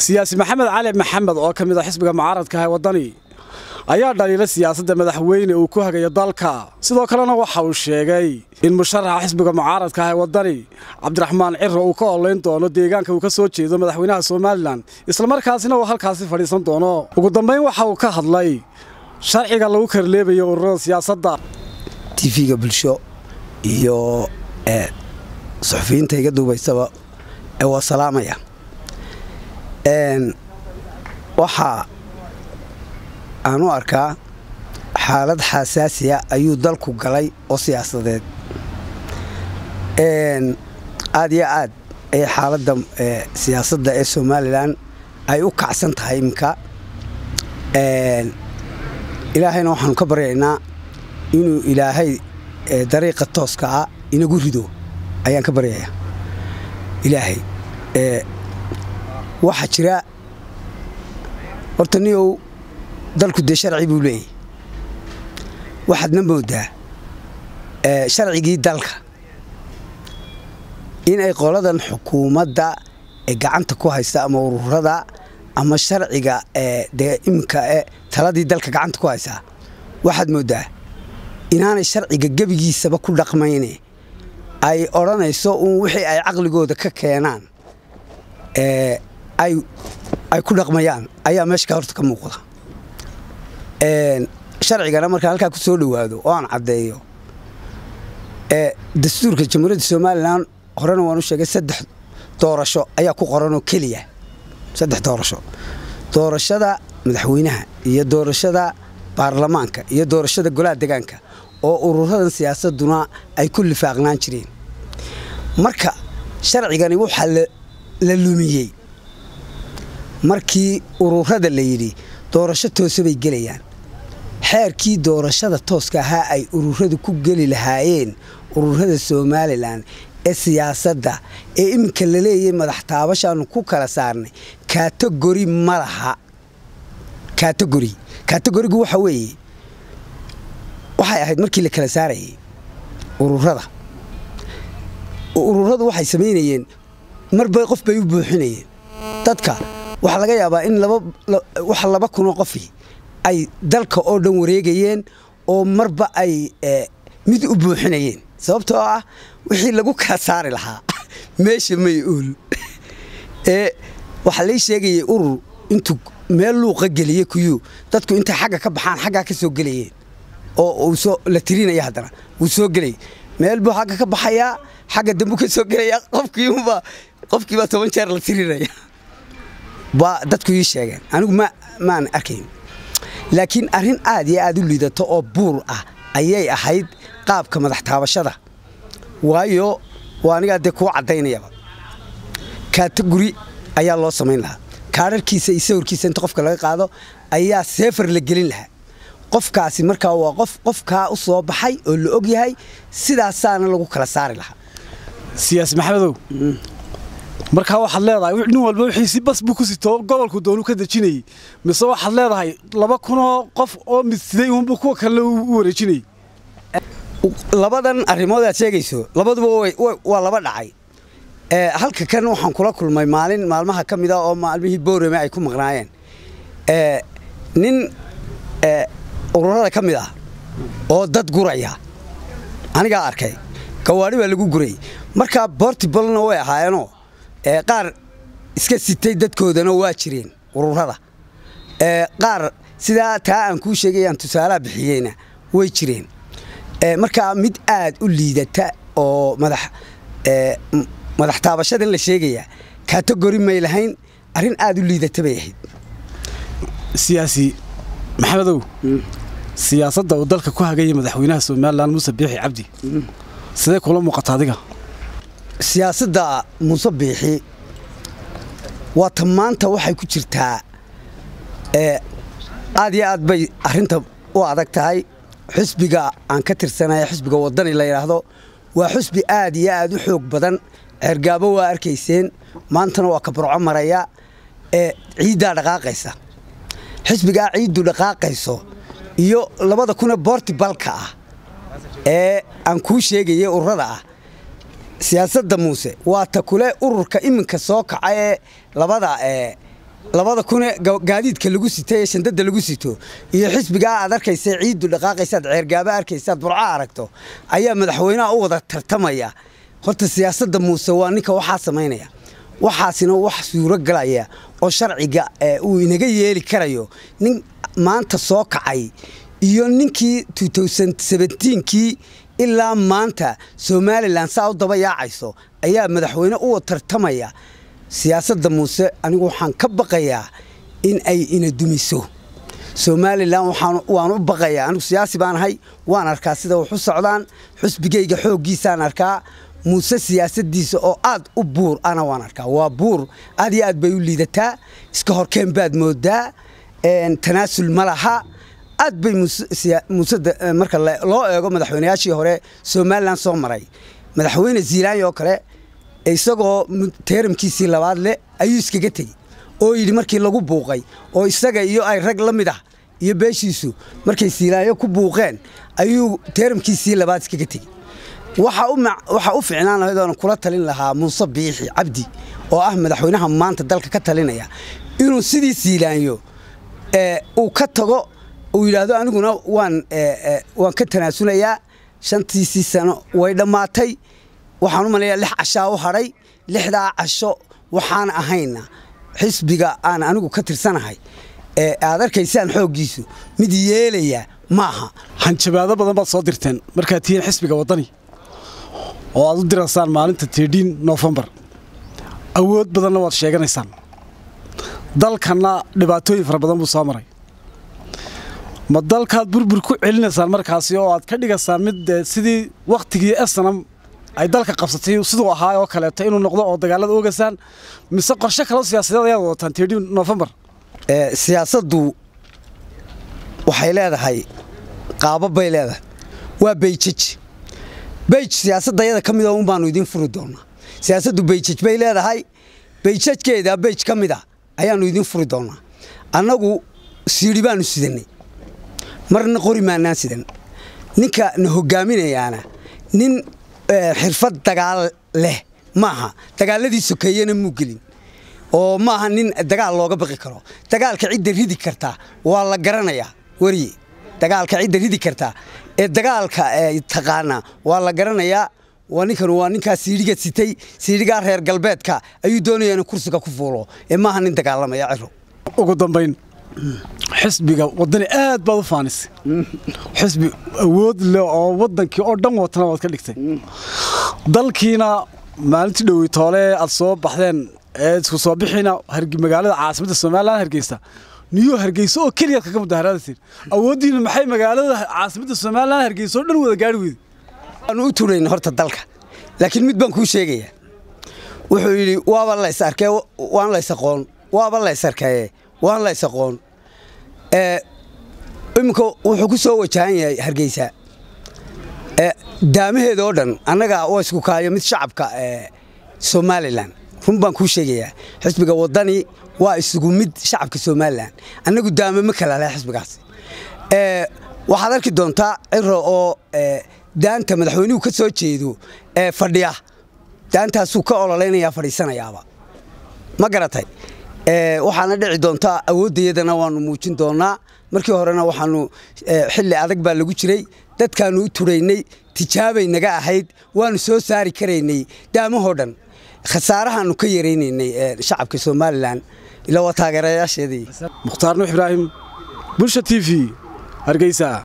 siyaasi maxamed cali maxamed oo ka mid a xisbiga mucaaradka ah ee waddani ayaa dhaliila siyaasadda madaxweyne uu ku hagayo dalka sidoo kalena waxa uu sheegay in musharaxa xisbiga mucaaradka ah ee waddani cabdiraxmaan ciro uu ka olayn doono deegaanka uu ka soo jeedo madaxweynaha somalilan islamarkaasina uu halkaasi fadhiisan doono ugu dambayn waxa uu ka hadlay sharciga lagu karleebayo ururada siyaasadda tv-ga bulsho iyo suxufiyiinta iga duubaysaba ee waa salaamaya waxaa aan u arkaa xaalad xasaasiya ayuu dalku galay oo siyaasadeed aad iyo aad ayay xaaladda siyaasadda ee somalilan ay u kacsan tahay iminka ilaahayna waxaanu ka baryaynaa inuu ilaahay dariiqa tooska ah inagu rido ayaan ka baryayaa ilaahay waxaa jira horta niyow dalku dee sharci buu leeyahy waxaadna moodaa sharcigii dalka inay qoladan xukuumadda ee gacanta ku haysta ama ururada ama sharciga dee iminka e taladii dalka gacanta ku haysaa waxaad moodaa inaanay sharciga gebigiisaba ku dhaqmayne ay odhanayso uun wixii ay caqligooda ka keenaan ay ku dhaqmayaan ayaa meesha ka horta ka muuqda sharcigana markaa halkaa ku soo dhowaado oo aan caddeeyo dastuurka jamhuuriyadda somalilan horena waan u sheegay saddex doorasho ayaa ku qoranoo keliya saddex doorasho doorashada madaxweynaha iyo doorashada baarlamaanka iyo doorashada golaha degaanka oo ururadan siyaasaduna ay ku lifaaqnaan jireen marka sharcigani waxaa la lumiyey markii ururada la yidhi doorasho toose bay gelayaan xeerkii doorashada tooska ahaa ay ururadu ku geli lahaayeen ururada somalilan ee siyaasadda ee iminka la leeyay madax taabashaanu ku kala saarnay kategori ma laha kategori kategorigu waxa weeye waxay ahayd markii la kala saarayay ururada ururadu waxay samaynayeen marba qof bay u buuxinayeen dadka waxaa laga yaabaa in wax laba kunoo qofi ay dalka oo dhan wareegayeen oo marba ay mid u buuxinayeen sababtoo ah wixii lagu kala saari lahaa meesha may uul ee waxaa lay sheegayay urur intuu meel luuqa geliyey kuyuu dadku intay xagga ka baxaan xaggaa ka soo gelayeen oo la tirinaya haddana wuu soo gelay meel buu xagga ka baxayaa xagga dambu ka soo gelaya qofkiiba qofkiibaa toban jeer la tirinaya baa dadku ii sheegeen anigu ma maan arkayn laakiin arrin aad iyo aad u liidato oo buur ah ayay ahayd qaabka madax taabashada waayo waa anigaa dee kuu caddaynayaba kategori ayaa loo samayn lahaa kaadharkiisa iyo sawirkiisa inta qofka laga qaado ayaa seefar la gelin lahaa qofkaasi markaa waa qof qofkaa u soo baxay oo la og yahay sidaasaana lagu kala saari lahaa siyaasi maxamedow markaa waxaad leedahay nin walba wixiisi bas buu ku sito gobolku doonu ka dejinayey mise waxaad leedahay laba kunoo qof oo midsiday uunbuu kuwa kale u wareejinayey labadan arrimood aad sheegayso labaduba waa laba dhacay halka kan waxaan kula kulmay maalin maalmaha ka mida oo maalmihii boorame ay ku maqnaayeen nin ururada ka mid ah oo dad guraya anigaa arkay gawaadhi baa lagu gurayy markaa bortibalna way ahaayeenoo qaar iska sitay dadkoodana waa jireen ururada qaar sidaa taa aan kuu sheegay aan tusaalaha bixiyeyna way jireen markaa mid aad u liidata oo madax taabashadan la sheegaya kategori may lahayn arrin aad u liidata bay ahayd siyaasi maxamedow siyaasadda uu dalka ku hagaya madaxweynaha somalilan muuse biixi cabdi sidee kula muuqata adiga siyaasadda muuse biixi waata maanta waxay ku jirtaa aad iyo aad bay arrinta u adag tahay xusbiga aan ka tirsanaya xusbiga waddani la yidhaahdo waa xusbi aad iyo aad u xoog badan ceergaabo waa arkayseen maantana waa kabarco maraya ee ciiddaa dhaqaaqaysa xisbigaa ciiddu dhaqaaqayso iyo labada kunee boortibalka ah ee aan kuu sheegayay ururada ah siyaasadda muuse waa ta kule ururka iminka soo kaca ee labada labada kune gaadiidka lagu sito ee shandada lagu sito iyo xisbigaa aad arkaysa ciiddu dhaqaaqaysaad ceergaaba arkaysaad burco aragto ayaa madaxweynaha u wada tartamaya horta siyaasadda muuse waa ninka waxaa samaynaya waxaasina wax suuro galaya oo sharciga uu inaga yeeli karayo nin maanta soo kacay iyo ninkii kii ilaa maanta somalilan saa u daba yaacayso ayaa madaxweyne u tartamaya siyaasadda muuse anigu waxaan ka baqayaa in ay ina dumiso somalilan waan u baqayaa anigu siyaasi baan ahay waan arkaa sida wax u socdaan xusbigayga xooggiisaan arkaa muuse siyaasadiisa oo aad u buur ana waan arkaa waa buur aad iyo aad bay u liidataa iska horkeen baad moodaa tanaasul ma laha aad bay muuse marka loo eego madaxweynayaashii hore somalilan soo maray madaxweyne ziilaanya oo kale isagoo teeramkiisii labaad leh ayuu iskaga tegey oo yidhi markii lagu buuqay oo isaga iyo ay rag la mid ah iyo beeshiisu markay siilaanyo ku buuqeen ayuu teeramkiisii labaad iskaga tegey waxaa u ficnaan lahayd oona kula talin lahaa muuse biixi cabdi oo ah madaxweynaha maanta dalka ka talinaya inuu sidii siilaanyo uu ka tago uu yidhaahdo aniguna waan waan ka tanaasulayaa shantiisii sano way dhammaatay waxaan u malayaa lix cashaa u hadhay lixdaa casho waxaan ahayna xisbiga aan anigu ka tirsanahay ee aad arkaysaan xooggiisu mid yeelaya maaha hanjabaado badan baad soo dirteen markaad tihiin xisbiga waddani oo aad u diraysaan maalinta tiidhiin nofembar awood badanna waad sheeganaysaan dalkanna dhibaatooyin fara badan buu soo maray ma dalkaad burbur ku celinaysaan markaasi oo aad ka dhigaysaan mid sidii wakhtigii esanam ay dalka qabsatay siduu ahaa oo kaleeto inuu noqdo oo dagaalada ogaysaan mise qorshe kaloo siyaasadeed ayaad wadataan tiidhiin nofembar siyaasaddu waxay leedahay qaabab bay leedahay waa bayjaj bayj siyaasadayada ka mida un baanu idiin furi doonaa siyaasaddu bayjaj bay leedahay bayjajkeeda bayj ka mid a ayaannu idiin furi doonaa annagu siidhi baanu sidanay marna qori maanaan sidan ninka na hogaaminayaana nin xirfad dagaal leh maaha dagaaladii sokeeyena muu gelin oo maaha nin dagaal looga baqi karo dagaalka cidda ridi kartaa waa la garanayaa weriye dagaalka cidda ridi kartaa ee dagaalka taqaanaa waa la garanayaa waa ninkan waa ninkaa siidhiga sitay siidhigaa reer galbeedka ayuu doonaya inuu kursiga ku fuulo ee maaha nin dagaalamaya ciro ugu dambayn xisbiga waddani aad baad u faanisay xisbi awood leh oo waddankii oo dhan watana waad ka dhigtay dalkiina maalintii dhowey toole aad soo baxdeen ee isku soo bixiina magaalada caasimadda somalilan hargeysa niyuu hargeysa oo keliyaad kaga mudaharaadatiin awooddiina maxay magaalada caasimadda somalilan hargeysa oo dhan wada gaari weyday waanu u turayna horta dalka laakiin mid baan kuu sheegayaa wuxuu yidhi waaba lays arkee waan lays aqoon waaba lays arkee waan lays aqoon iminka wuxuu ku soo wajahan yahay hargeysa daamaheeda oo dhan annaga waa isku kaayo mid shacabka somalilan run baan kuu sheegayaa xisbiga waddani waa isugu mid shacabka somalilan annagu daame ma kala leh xisbigaas waxaad arki doontaa ciro oo daanta madaxweynuhu ka soo jeedo ee fadhiya daantaasuu ka ololeynayaa fadhiisanayaaba ma garatay waxaana dhici doontaa awooddayadana waanu muujin doonaa markii horena waxaanu xilli adag baa lagu jiray dadkaanu u turaynay tijaabay naga ahayd waanu soo saari karaynay daamahoo dhan khasaarahaanu ka yaraynaynay shacabka somalilan ila waa taageerayaasheedii mukhtaar nuux ibraahim bulsha t v hargeysa